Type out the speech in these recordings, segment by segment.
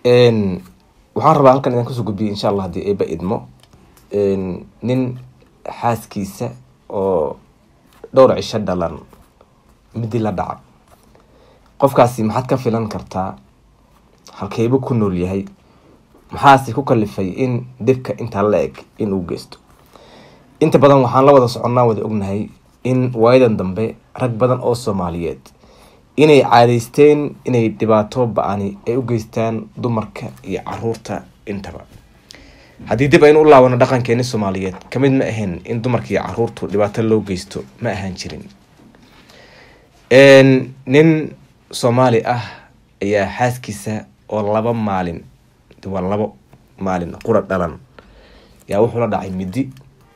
waxaan rabaa halkan idaan kusoo gudbiyay insha allah haddii eeba idmo nin xaaskiisa oo dhowr cisho dhalan midi la dhaca qofkaasi maxaad ka filan kartaa halkeebu ku nool yahay maxaase ku kalifay in dhibka intaa la eg in uu geysto inta badan waxaan la wada soconnaa wada ognahay in waayadan dambe rag badan oo soomaaliyeed inay caadeysteen inay dhibaato ba-ani ay u geystaan dumarka iyo caruurta intaba haddii dib aynu u laabano dhaqankeeni soomaaliyeed kamid ma ahayn in dumarka iyo caruurtu dhibaato loo geysto ma ahaan jirin nin soomaali ah ayaa xaaskiisa oo laba maalin waa labo maalin qura dhalan yaa wuxuu la dhacay midi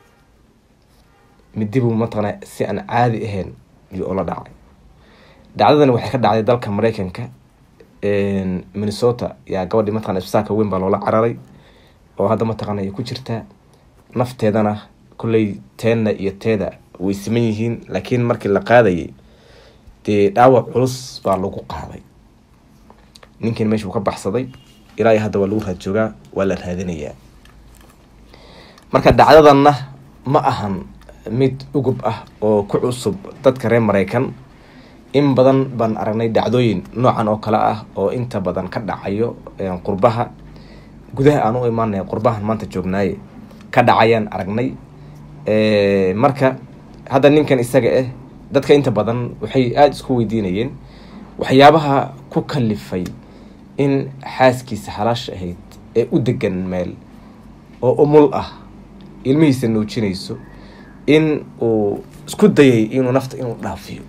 midi buu mataqana si aan caadi ahayn yuu ula dhacay dhacdadani waxay ka dhacday dalka mareykanka minnesota yaa gabadhii mataqana isbitaalka weyn baa loola cararay oo hadda mataqana ay ku jirtaa nafteedana kolley teenna iyo teeda way siman yihiin laakiin markii la qaadayay dee dhaawac culus baa lagu qaaday ninkiin meesha uu ka baxsaday ilaa iyo hadda waa lagu raad joogaa waa la raadinayaa marka dhacdadanna ma ahan mid ugub ah oo ku cusub dadka reer mareykan in badan baan aragnay dhacdooyin noocan oo kale ah oo inta badan ka dhacayo qurbaha gudaha aan u imaanay qurbahan maanta joognaaye ka dhacayaan aragnay marka hadda ninkan isaga ah dadka inta badan waxay aada isku weydiinayeen waxyaabaha ku kalifay in xaaskiisa halaasha ahayd ee u degan meel oo umul ah ilmihiisa nuujinayso in uu isku dayay inuu nafta inuu dhaafiyo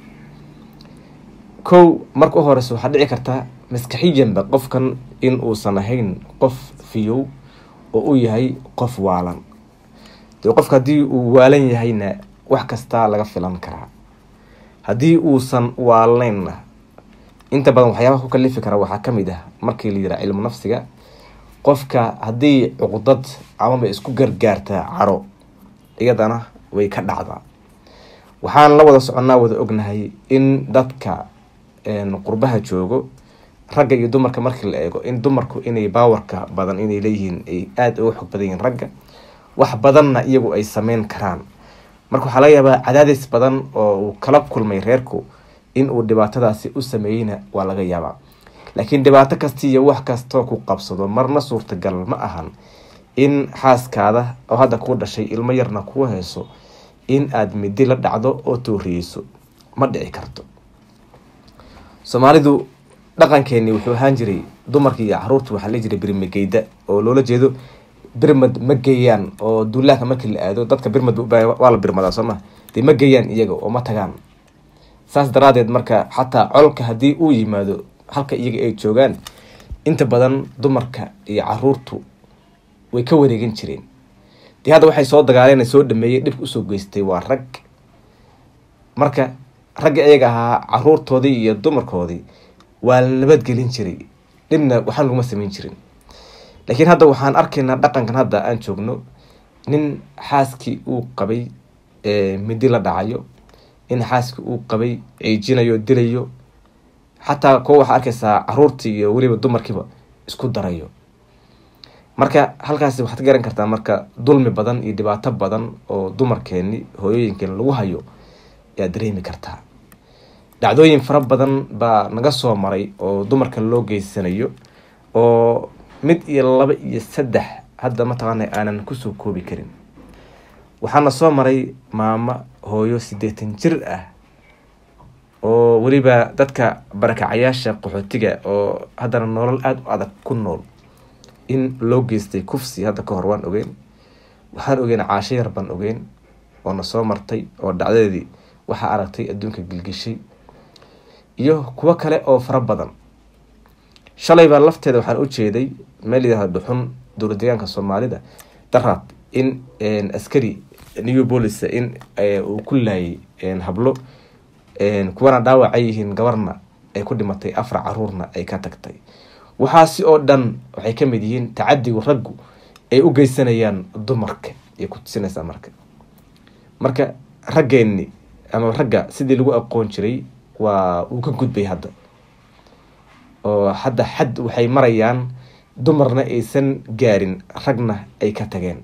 kow marka u horeysa waxaa dhici kartaa maskaxiyanba qofkan in uusan ahayn qof fiyow oo u yahay qof waalan dee qofka haddii uu waalan yahayna wax kastaa laga filan karaa haddii uusan waalnaynna inta badan waxyaabaha ku kalifi kara waxaa kamid ah markii la yiraa cilmu nafsiga qofka haddii cuqdad amaba isku gargaartaa caro iyadana way ka dhacdaa waxaan la wada soconnaa wada ognahay in dadka qurbaha joogo ragga iyo dumarka markii la eego in dumarku inay baawarka badan inay leeyihiin ay aada uga xog badan yihiin ragga wax badanna iyagu ay sameyn karaan marka waxaa laga yaabaa cadaadis badan oo uu kala kulmay reerku in uu dhibaatadaasi u sameeyeyna waa laga yaabaa laakiin dhibaato kasta iyo wax kastoo ku qabsado marna suurtagal ma ahan in xaaskaada oo hadda kuu dhashay ilmo yarna kuu hayso in aada midi la dhacdo oo tooriyeyso ma dhici karto soomaalidu dhaqankeeni wuxuu ahaan jiray dumarka iyo caruurta waxaa la jiray birmageyda oo loola jeedo birmad ma geeyaan oo duulaanka markii la aado dadka birmad waa la birmadaa sooma dee ma geeyaan iyaga oo ma tagaan saas daraadeed marka xataa colka haddii uu yimaado halka iyaga ay joogaan inta badan dumarka iyo caruurtu way ka wareegan jireen dee hadda waxay soo dagaaleen soo dhameeyey dhibka usoo geystay waa rag marka ragga iyaga ahaa caruurtoodii iyo dumarkoodii waa la nabadgelin jiray dhibna waxaan laguma sameyn jirin laakiin hadda waxaan arkaynaa dhaqankan hadda aan joogno nin xaaskii uu qabay midi la dhacayo in xaaskii uu qabay ciijinayo dilayo xataa kuwa waxaa arkaysaa caruurtii iyo weliba dumarkiiba isku darayo marka halkaasi waxaad garan kartaa marka dulmi badan iyo dhibaato badan oo dumarkeeni hooyooyinkeeni lagu hayo ayaad dareemi kartaa dhacdooyin fara badan baa naga soo maray oo dumarka loo geysanayo oo mid iyo laba iyo saddex hadda mataqaana aanan kusoo koobi karin waxaana soo maray maamo hooyo siddeetan jir ah oo weliba dadka barakacayaasha qaxootiga oo haddana nolol aada u adag ku nool in loo geystay kufsi hadda ka hor waan ogeyn waxaan ogeyn caasho yar baan ogeyn oo na soo martay oo dhacdadeedii waxaa aragtay adduunka gilgishay iyo kuwo kale oo fara badan shalay baa lafteeda waxaan u jeeday meel yidhahda dhuxun dowla deegaanka soomaalida daraad in askari new police in uu ku laayay hablo kuwana dhaawacay yihiin gabarna ay ku dhimatay afar caruurna ay ka tagtay waxaasi oo dhan waxay ka mid yihiin tacadigu raggu ay u geysanayaan dumarka ay ku tusinaysaa marka marka raggeeni ama ragga sidii lagu aqoon jiray waa uu ka gudbay hadda oo hadda xad waxay marayaan dumarna aysan gaarin ragna ay ka tageen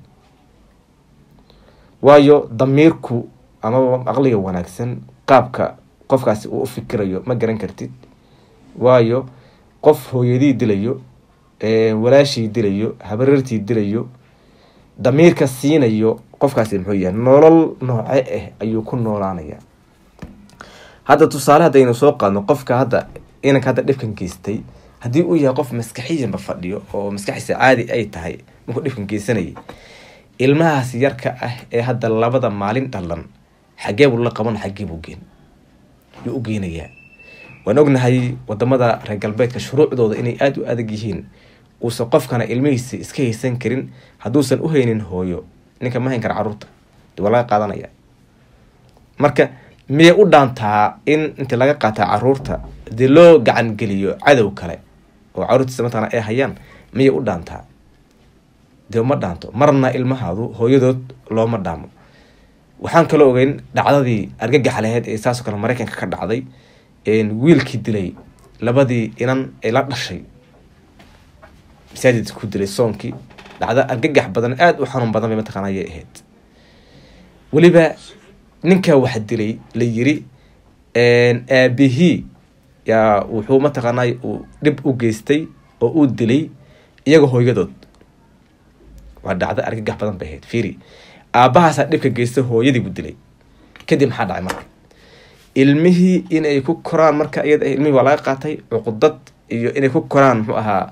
waayo damiirku amaba aqliga wanaagsan qaabka qofkaasi uu u fikirayo ma garan kartid waayo qof hooyadii dilayo walaashii dilayo habareertii dilayo damiirka siinayo qofkaasi muxuu yahay nolol nooce ah ayuu ku noolaanaya hadda tusaale haddaynu soo qaadno qofka hadda inanka hadda dhibkan geystay haddii uu yahay qof maskaxiyanba fadhiyo oo maskaxiisa caadi ay tahay markuu dhibkan geysanayay ilmahaas yarka ah ee hadda labada maalin dhalan xagee buu la qaban xagee buu geen yuu u geynayaa waan ognahay wadamada reer galbeedka shuruucdooda inay aada u adag yihiin uusan qofkana ilmihiisa iska haysan karin hadduusan u haynin hooyo ninka ma hayn kara caruurta de waa laga qaadanaya marka miyay u dhaantaa in intii laga qaataa caruurta dee loo gacan geliyo cadow kale oo caruurtiisa mataqana ay hayaan miyay u dhaantaa dee ma dhaanto marna ilmahaadu hooyadood looma dhaamo waxaan kaloo ogeyn dhacdadii argagax laheyd ee saasoo kale maraykanka ka dhacday wiilkii dilay labadii inan ee la dhashay masaajid ku dilay soonkii dhacdo argagax badan aada u xanuun badan bay mataqaana ayay ahayd weliba ninkaa wax dilay la yiri aabihii yaa wuxuu mataqaanay uu dhib u geystay oo uu dilay iyaga hooyadood waa dhacdo argagax badan bay ahayd fiiri aabahaasaa dhibka geystay hooyadii buu dilay kadib maxaa dhacay marka ilmihii inay ku koraan marka iyada ilmihii waa laga qaatay cuqdad iyo inay ku koraan muxuu ahaa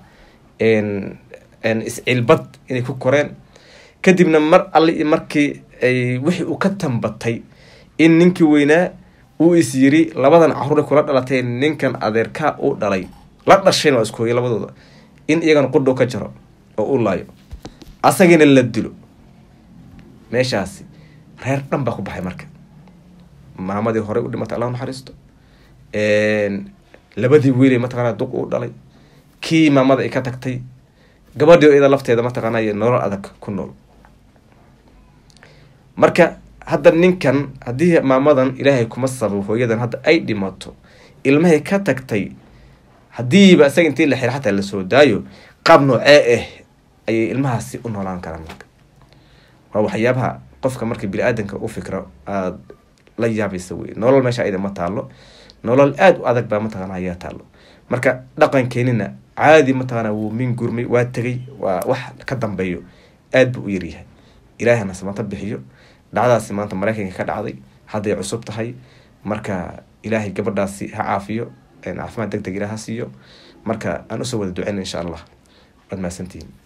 iscilbad inay ku koreen kadibna mar alli markii ay wixii uu ka tambatay in ninkii weynaa uu is yiri labadan caruure kula dhalatay ninkan adeerkaa uu dhalay la dhashayna waa isku hooyay labadooda in iyagana qudhow ka jaro oo u laayo asagiina la dilo meeshaasi reer dhan baa ku baxay marka maamadii horey u dhimatay allah naxariisto labadii wiilay mataqaana duq u dhalay kii maamada ay ka tagtay gabadhii iyada lafteeda mataqaana nolol adag ku nool marka hadda ninkan haddii maamadan ilaahay kuma sababo hooyadan hadda ay dhimato ilmahay ka tagtay haddiiba isaga intii la xira xataa lasoo daayo qaab noocee ah ayay ilmahaasi u noolaan karaan marka waa waxyaabaha qofka marka bini-aadanka u fikro aada la yaabaysa wey nolol meesha ayada ma taalo nolol aada u adag baa mataqana ayaa taalo marka dhaqankeenina caadi mataqana wuu min gurmay waa tegay waa wax ka dambeeyo aada buu u yaryahay ilaahana samata bixiyo dhacdaasi maanta maraykanka ka dhacday hadday cusub tahay marka ilaahay gabadhaasi ha caafiyo caafimaad deg deg ilaah ha siiyo marka aan usoo wada duceyna insha allah waad mahadsantihiin